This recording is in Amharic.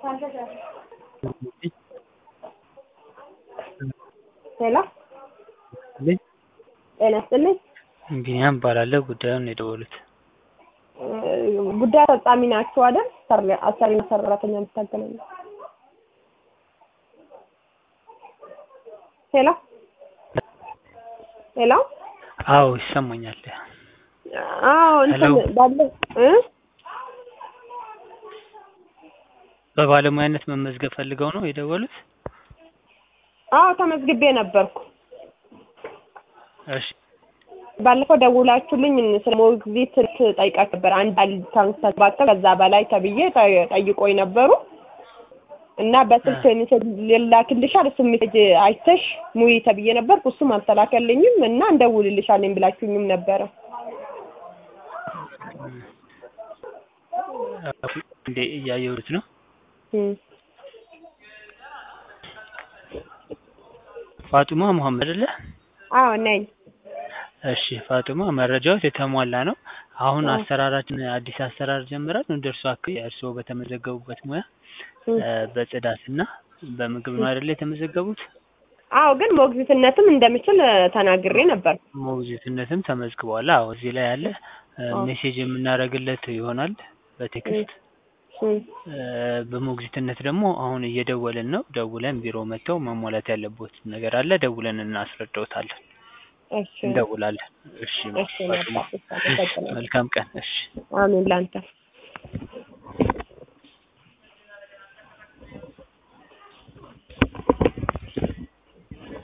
ሄሎ ጤና ይስጥልኝ ቢኒያም እባላለሁ ጉዳዩን ነው የደወሉት ጉዳይ አስፈጻሚ ናችሁ አይደል አሰሪና ሰራተኛ የምታገናኙ ሄሎ ሄሎ አዎ ይሰማኛል አዎ እንትን ሄሎ። ባለ እ በባለሙያነት መመዝገብ ፈልገው ነው የደወሉት አዎ ተመዝግቤ ነበርኩ እሺ ባለፈው ደውላችሁልኝ ስለ ሞግዚት ጠይቃችሁ ነበር አንድ አልታንሳባቸው ከዛ በላይ ተብዬ ጠ- ጠይቆኝ ነበሩ እና በስልክ ሜሴጅ ልላክልሻል እሱ ሜሴጅ አይተሽ ሙይ ተብዬ ነበርኩ እሱም አልተላከልኝም እና እንደውልልሻለኝ ብላችሁኝም ነበረ እንዴ እያየሁት ነው እም። ፋጡማ መሐመድ አይደለ አዎ ነኝ እሺ ፋጡማ መረጃዎች የተሟላ ነው አሁን አዎ። አሰራራችን አዲስ አሰራር ጀምረን እንደ እርሶ አካባቢ እርስዎ በተመዘገቡበት ሙያ እም። እ፣ በጽዳትና በምግብ ነው አይደለ የተመዘገቡት አዎ ግን ሞግዚትነትም እንደምችል ተናግሬ ነበር ሞግዚትነትም ተመዝግበዋል አዎ እዚህ ላይ ያለ እ፣ አዎ። ሜሴጅ የምናደርግለት ይሆናል በቴክስት እም። እ፣ በሞግዚትነት ደግሞ አሁን እየደወልን ነው ደውለን ቢሮ መጥተው መሟላት ያለበት ነገር አለ ደውለን እናስረዳዎታለን እሺ እንደውላለን እሺ እሺ ፋጡማ መልካም። መልካም ቀን እሺ አሜን ላንተ